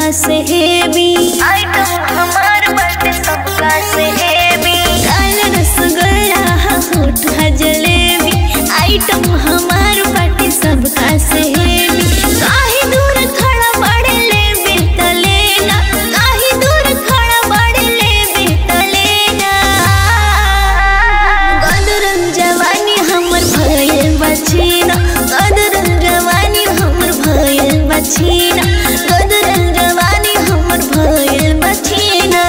से heavy item हमार बाटे सबका से हेवी काल रसगुल्ला होठ है जलेबी आइटम हमार बाटे सबका से हेवी काहे दूर खड़ा बड़े लेबे त लेना काहे दूर खड़ा बड़े लेबे त लेना गदरन जवानी हमर भयल बचीना गदरन जवानी हमर भयल बचीना गदरन जवानी हमर भयल बचीना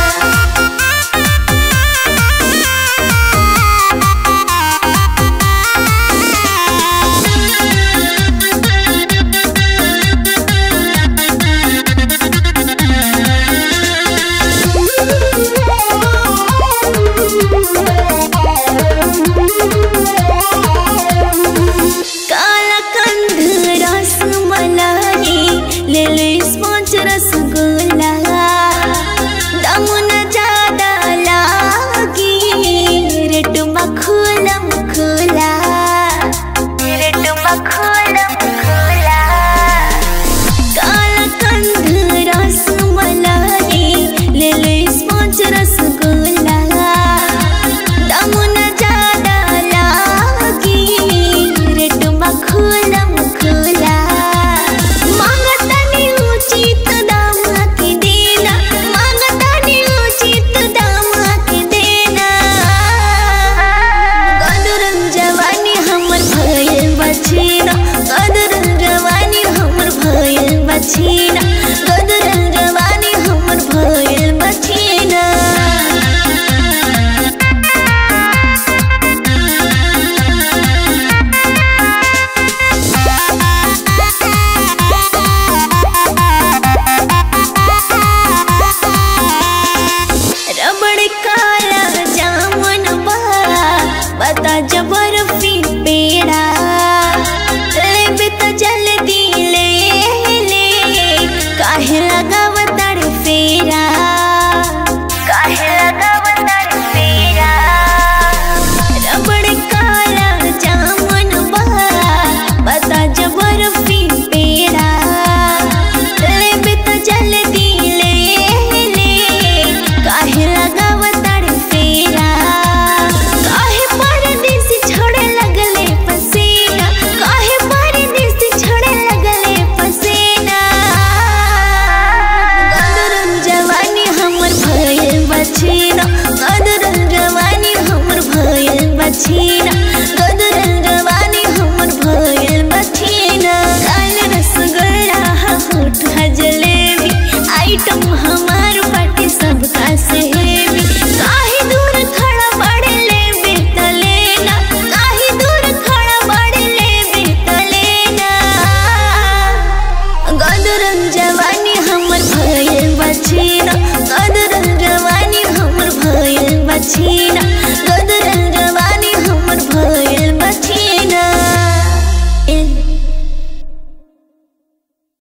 काला कंध रस मलाई ले ले स्पंज रसगुल्ला